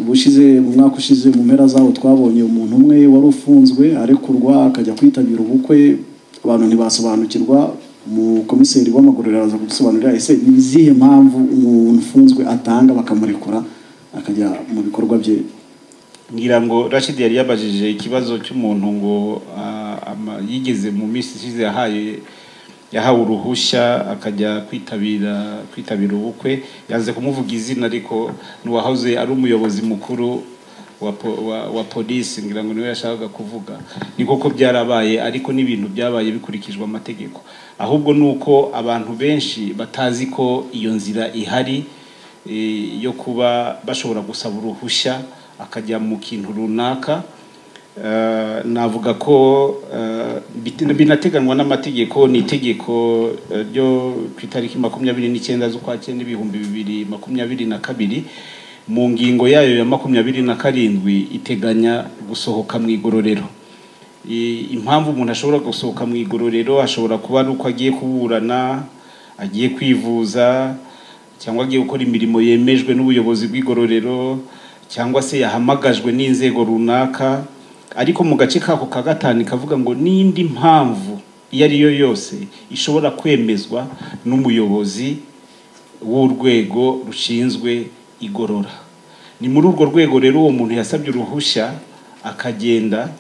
ubushize mu mwaka ushize mu mpera zawo twabonye umuntu umwe wari ufunzwe arekurwa akajya kwitabira ubukwe abantu ntibasobanukirwa umukomiseri w'amagororero araza kudusobanurira ese ni izihe mpamvu umuntu ufunzwe atanga bakamurekura akajya mu bikorwa bye ngira ngo rashidi yari yabajije ikibazo cy'umuntu ngo yigeze mu minsi ishize yahaye yahawe uruhushya akajya kwitabira kwitabira ubukwe yanze kumuvuga izina ariko n'uwahoze ari umuyobozi mukuru wa polisi ngira ngo niwe yashakaga kuvuga ni koko byarabaye ariko n'ibintu byabaye bikurikijwe amategeko ahubwo ni uko abantu benshi batazi ko iyo nzira ihari yo kuba bashobora gusaba uruhushya akajya mu kintu runaka navuga ko binateganywa n'amategeko ni itegeko ryo ku itariki makumyabiri n'icyenda z'ukwa cyenda ibihumbi bibiri makumyabiri na kabiri mu ngingo yayo ya makumyabiri na karindwi iteganya gusohoka mu igororero impamvu umuntu ashobora gusohoka mu igororero ashobora kuba ari uko agiye kuburana agiye kwivuza cyangwa agiye gukora imirimo yemejwe n'ubuyobozi bw'igororero cyangwa se yahamagajwe n'inzego runaka ariko mu gace kako ka gatanu ikavuga ngo n'indi mpamvu iyo ari yo yose ishobora kwemezwa n'umuyobozi w'urwego rushinzwe igorora ni muri urwo rwego rero uwo muntu yasabye uruhushya akagenda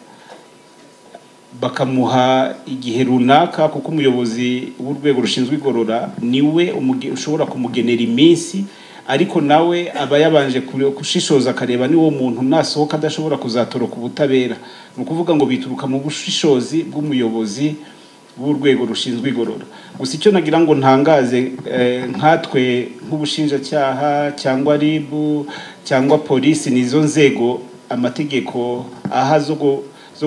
bakamuha igihe runaka kuko umuyobozi w'urwego rushinzwe igorora niwe ushobora kumugenera iminsi ariko nawe aba yabanje gushishoza akareba niwo muntu nasohoka adashobora kuzatoroka ubutabera ni ukuvuga ngo bituruka mu bushishozi bw'umuyobozi w'urwego rushinzwe igorora gusa icyo nagira ngo ntangaze nkatwe nk'ubushinjacyaha cyangwa ribu cyangwa polisi ni izo nzego amategeko aha zo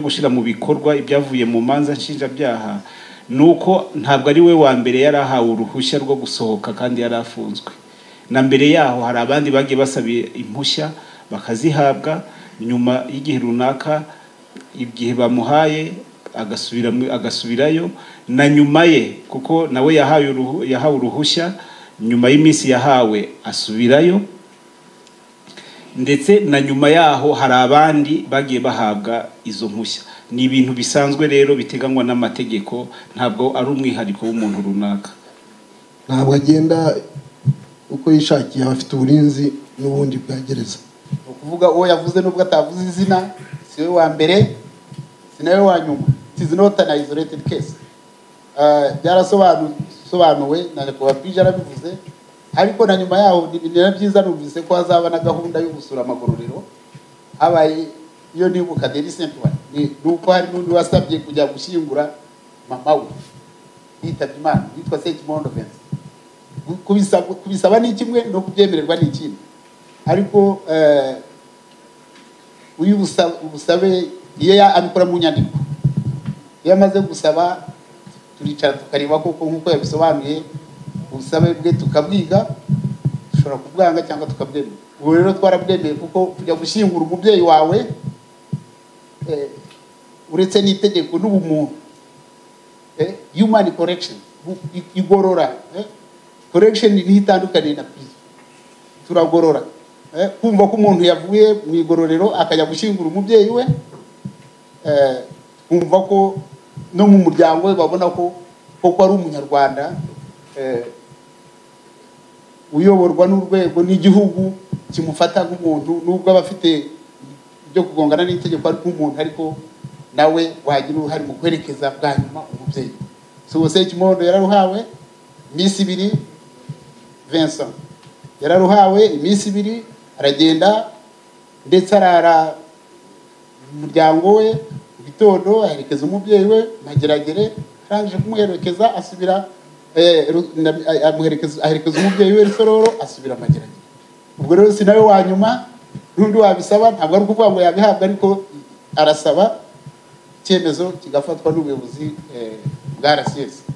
gushyira mu bikorwa ibyavuye mu manza nshinjabyaha ni uko ntabwo ari we wa mbere yari ahawe uruhushya rwo gusohoka kandi yari afunzwe na mbere yaho hari abandi bagiye basabiye impushya bakazihabwa nyuma y'igihe runaka igihe bamuhaye agasubirayo na nyuma ye kuko nawe yahawe uruhushya nyuma y'iminsi yahawe asubirayo ndetse na nyuma yaho hari abandi bagiye bahabwa izo mpushya ni ibintu bisanzwe rero biteganywa n'amategeko ntabwo ari umwihariko w'umuntu runaka ntabwo agenda uko yishakiye abafite uburinzi n'ubundi bwa gereza ni ukuvuga uwo yavuze n'ubwo atavuze izina si we wa mbere si nawe wa nyuma tizi nota na izoretedi kesi byarasobanuwe na nyakubahwa bwije arabivuze ariko na nyuma yaho na byiza numvise ko hazaba na gahunda yo gusura amagororero habaye iyo nibuka deri sempure ni uko hari n'undi wasabye kujya gushyingura mama we yitabye imana yitwa sekimondo vensi kubisaba ni kimwe no kubyemererwa ni ikindi ariko uyu ubusabe iyo abikora mu nyandiko iyo amaze gusaba turicara tukareba koko nk'uko yabisobanuye ubusabe bwe tukabwiga dushobora kubwanga cyangwa tukabyemera ubu rero twarabwemeye kuko kujya gushyingura umubyeyi wawe uretse n'itegeko n'ubumuntu yumani korekisheni igorora korekisheni niho itandukaniye na pirizo turagorora kumva ko umuntu yavuye mu igororero akajya gushyingura umubyeyi we kumva ko no mu muryango we babona ko koko ari umunyarwanda uyoborwa n'urwego n'igihugu kimufata nk'umuntu nubwo aba afite ibyo kugongana n'itegeko ari nk'umuntu ariko nawe wagira uruhare mu kwerekeza bwa nyuma umubyeyi si ubuse ikimondo yararuhawe iminsi ibiri Vincent yararuhawe iminsi ibiri aragenda ndetse arara umuryango we mu gitondo aherekeza umubyeyi we mageragere arangije kumuherekeza asubira aherekeza umubyeyi we rusororo asubira mageragere ubwo rero si nawe wa nyuma n'undi wabisaba ntabwo ari ukuvuga ngo yabihabwa ariko arasaba icyemezo kigafatwa n'ubuyobozi bwa rcs